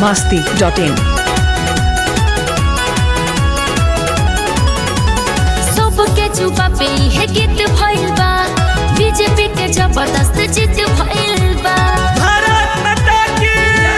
masti.in. सबके चुपा पे है गीत भइल बा बीजेपी के जबरदस्त जीत भइल बा भारत माता की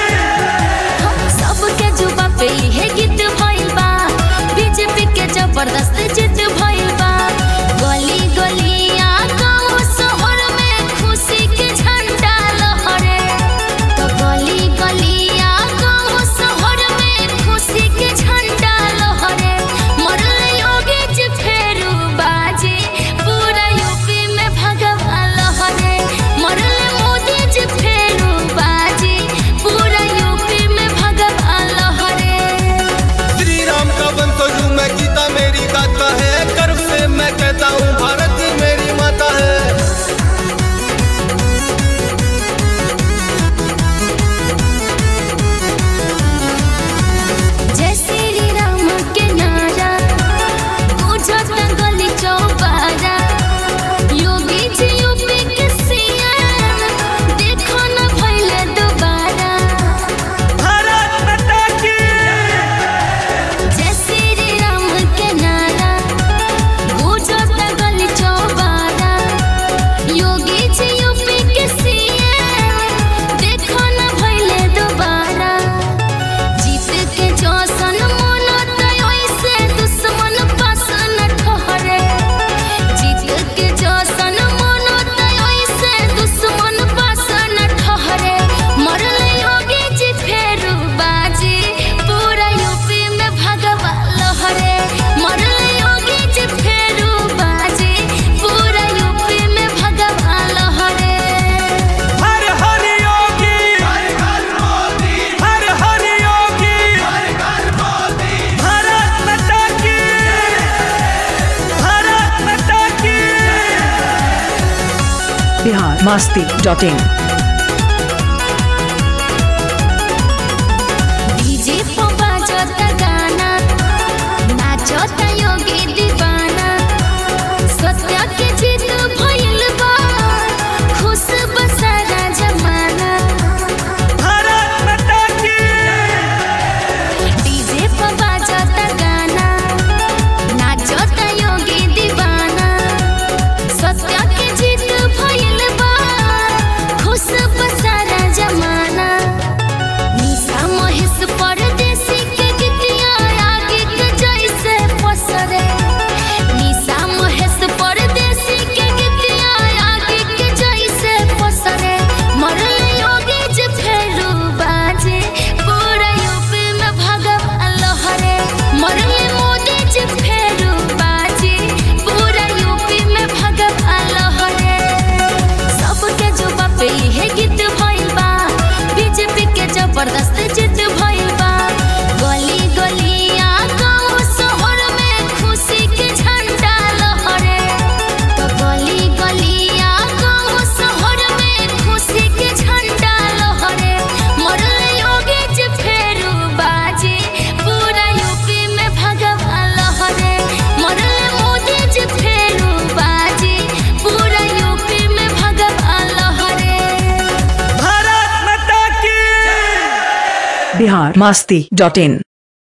सबके चुपा पे है गीत भइल बा बीजेपी के जबरदस्त जीत भइल बा गली गलिया गांव शहर में खुशी के झंडा लहरे तो गली गलिया गांव शहर में खुशी के झंडा लहरे मरल योगी जी फेरू बाजी पूरा यूपी में भगवा लहरे मरल मोदी जी फेरू बाजी पूरा यूपी में भगवा लहरे श्री राम का वंशज हूँ मैं गीता मेरी गाता है गर्व से मैं कहता हूँ भारत ही मेरी माता है जय श्री राम के नारा गुजत गली चौबारा योगी जी यूपी के सीएम देखो न भइले दोबारा भारत माता की जय श्री राम के नारा गुजत गली चौबारा योगी जी यूपी के सीएम देखो न भइले दोबारा जीत के जौसन मनत ओइसे दुश्मन पास न ठहरे जीत के जौसन मनत ओइसे दुश्मन पास न ठहरे मरल योगी जी फेरू बाजी पूरा यूपी में भगवा लहरे मरल योगी जी फेरू बाजी पूरा यूपी में भगवा लहरे हर हर योगी हर हर योगी भारत माता की भारत माता की Bihar masti.in. डीजे पे बाजता गाना नाचता योगी दीवाना सत्य के जीत भइल बा खुश बसारा जमाना भारत माता की डीजे पे बाजता गाना नाचता योगी दीवाना सत्य के जीत भइल बा खुश बसारा जमाना निशा महेश परदेसी के गीतिया आगे के जैसे पसरे निशा महेश परदेसी के गीतिया आगे के जैसे पसरे मरल योगी जी फेरू बाजे पूरा यूपी में भगवा लहरे मरल मोदी जी फेरू बाजे पूरा यूपी में भगवा लहरे सबके जुबा पे है गीत भइल बा बीजेपी के जबरदस्त जीत भइल बा गली गलिया गांव शहर में खुशी के झंडा लहरे तो गली गलिया गांव शहर में खुशी के झंडा लहरे मरल योगी जी फेरू बाजी पूरा यूपी में भगवा लहरे मरल मोदी जी फेरू बाजी पूरा यूपी में भगवा लहरे भारत माता की Bihar masti.in.